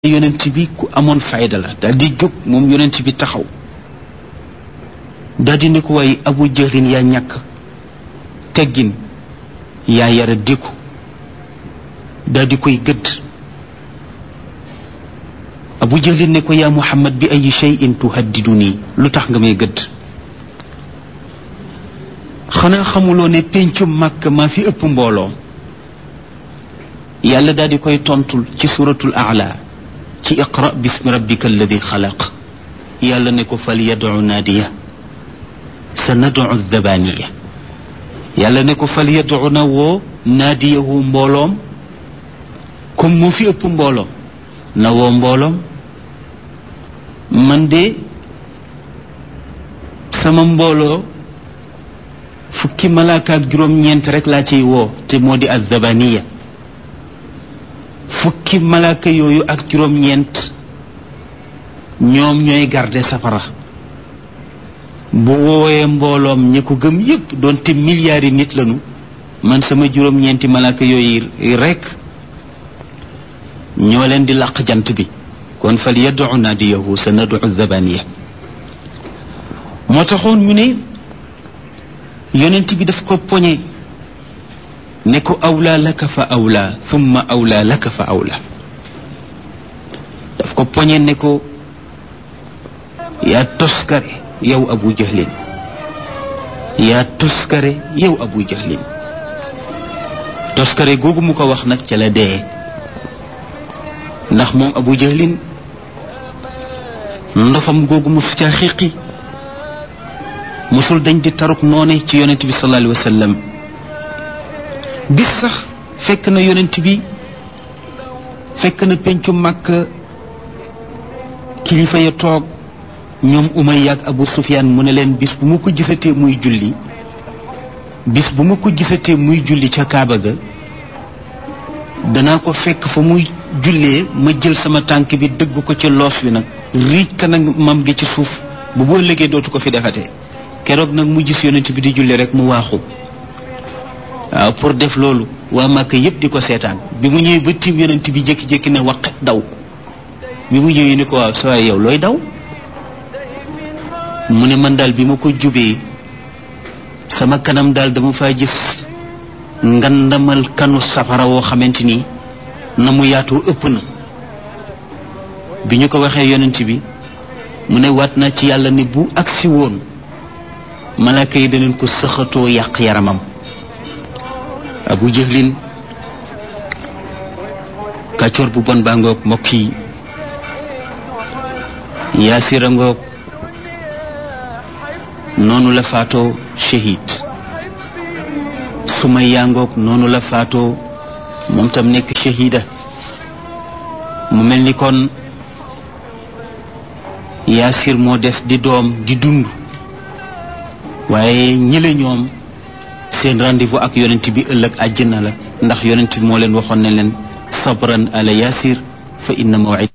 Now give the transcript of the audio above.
yonent bi ku amoon fayda la daal di jóg moom yonent bi taxaw daal di ne ko waaye abu jëlin yaa ñàkk teggin yaa yara déku daal di koy gëdd abu jëlin ne ko yaa muhammad bi ay cheyin tuhaddidu nii lu tax nga may gëdd xanaa xamuloo ne péncum màkk maa fi ëpp mbooloo yàlla daal di koy tontul ci suratul aala ci iqra bismi rabbika alladi xalaq yàlla ne ko fal yadu naadiya sa nadu dabaniya yàlla ne ko fal yadu na woo naadiyahu mbooloom comme moo fi ëpp mbooloo na woo mbooloom man de sama mbooloo fukki malaaka ak juróom-ñeent rek laa ciy woo te moo di addabaniya fukki malaaka yooyu ak juróom-ñeent ñoom ñooy garde safara bu woowee mbooloom ñi ko gëm yépp doonte milliards yi nit lañu man sama juróom-ñeenti malaaka yooyu rekk ñoo leen di làq jant bi kon fal yadu naadiyahu sa nadu zabaniya moo taxoon ñu ne yonent bi daf ko poñe ne ko awlaa laka fa awlaa thumma awlaa laka fa awlaa daf ko poñe ne ko yaa toskare yow abu jahlin yaa toskare yow abu jahlin toskare googu mu ko wax nag ca la dee ndax moom abu jahlin ndofam googu mu fi caa xiqi musul dañ di taruk noone ci yonent bi sallallahu alayhi wa sallam bis sax fekk na yonent bi fekk na pencu màkk kilifa ya toog ñoom Umayya ak Abu Sufyaan mu ne leen bis bu ma ko gisatee muy julli bis bu ma ko gisatee muy julli ca Kaaba ga danaa ko fekk fa muy jullee ma jël sama tànk bi dëgg ko ci loos wi nag riij ka nag mam gi ci suuf bu boo léegee dootu ko fi defatee keroog nag mu gis yonent bi di julli rek mu waaxu waaw pour def loolu waa Màkka yépp di ko seetaan bi mu ñëwee ba tiim yonent bi jékki-jékki ne waqet daw bi mu ñëwee ni ko waaw sa yow looy daw mu ne man daal bi ma ko jubee sama kanam daal dama faa gis ngandamal kanu safara woo xamante ni na mu yaatoo ëpp na bi ñu ko waxee yonent bi mu ne waat naa ci yàlla ne bu agsi woon malaaka yi daneen ko sëxatoo yàq yaramam abu jëhlin kàccoor bu bon baa ngoog mbokk yi yaasira ngoog noonu la faatoo shahid sumayya ngoog noonu la faatoo moom tam nekk shahida mu mel ni kon yaasir moo des di doom di dund waaye ñële ñoom seen rendez-vous ak yonent bi ëllëg àjjana la ndax yonent bi moo leen waxoon ne leen sabran ala yaasir fa inna mawid